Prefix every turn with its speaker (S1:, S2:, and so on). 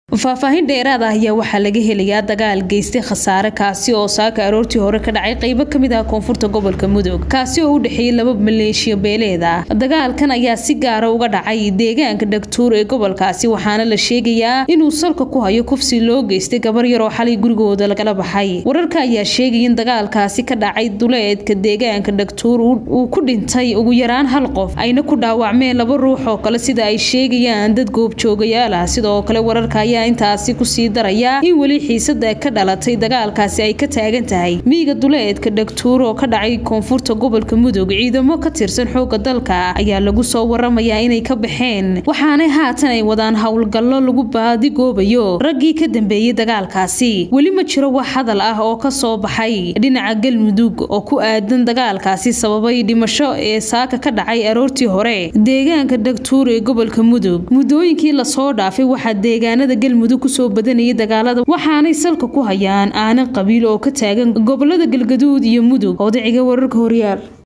S1: faahfaahin dheeraad ah ayaa waxaa laga helayaa dagaal geystay khasaare kaasi oo saaka aroortii hore ka dhacay qeybo kamid ah koonfurta gobolka mudug kaasi oo u dhexeeyay laba maleeshiya beeleed ah dagaalkan ayaa si gaara uga dhacay deegaanka dhagtuur ee gobolkaasi waxaana la sheegayaa inuu salka ku hayo kufsi loo geystay gabar yar oo xalay gurigooda lagala baxay wararka ayaa sheegaya in dagaalkaasi ka dhacay duleedka deegaanka dhagtuur uu ku dhintay ugu yaraan hal qof ayna ku dhaawacmeen laba ruux oo kale sida ay sheegayaan dad goobjoogayaal ah sidoo kale wararka ayaa intaasi kusii daraya in weli xiisada ka dhalatay dagaalkaasi ay ka taagan tahay miiga duleedka dhagtuur oo ka dhacay koonfurta gobolka mudug ciidamo ka tirsan xooga dalka ayaa lagu soo waramayaa inay ka baxeen waxaanay haatan ay wadaan howlgallo lagu baadigoobayo raggii ka dambeeyey dagaalkaasi weli ma jiro wax hadal ah oo ka soo baxay dhinaca galmudug oo ku aadan dagaalkaasi sababay dhimasho ee saaka ka dhacay aroortii hore deegaanka dhagtuur ee gobolka mudug muddooyinkii lasoo dhaafay waxaa deegaanada galmudug kusoo badanayay dagaalada waxaanay salka ku hayaan aanan qabiil oo ka taagan gobolada galgaduud iyo mudug odaciga wararka horyaal